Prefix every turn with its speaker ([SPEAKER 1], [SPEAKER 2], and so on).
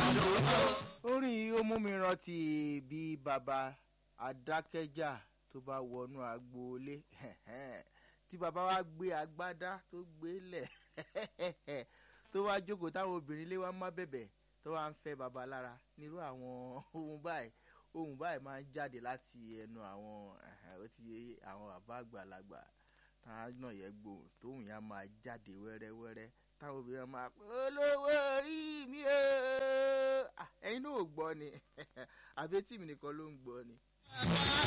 [SPEAKER 1] orin yìí ó mú mi rántí bí baba adákẹ́jà tó bá wọnú agboolé tí baba wa gbé agbádá tó gbé lẹ̀ tó wá jókòó táwọn obìnrin lé wá má bẹ̀bẹ̀ tó wá ń fẹ́ baba lára nírú àwọn ohun báyìí ohun báyìí máa ń jáde láti ẹnu àwọn ó ti yé àwọn bàbá àgbàlagbà táwọn náà yẹ gbòòrò tóun yá máa jáde wẹ́rẹ́wẹ́rẹ́ táwọn obìnrin máa pé olówó orí mi o ẹ̀yin náà ò gbọ́ ni àbí tí mi nìkan ló ń gbọ́ ni.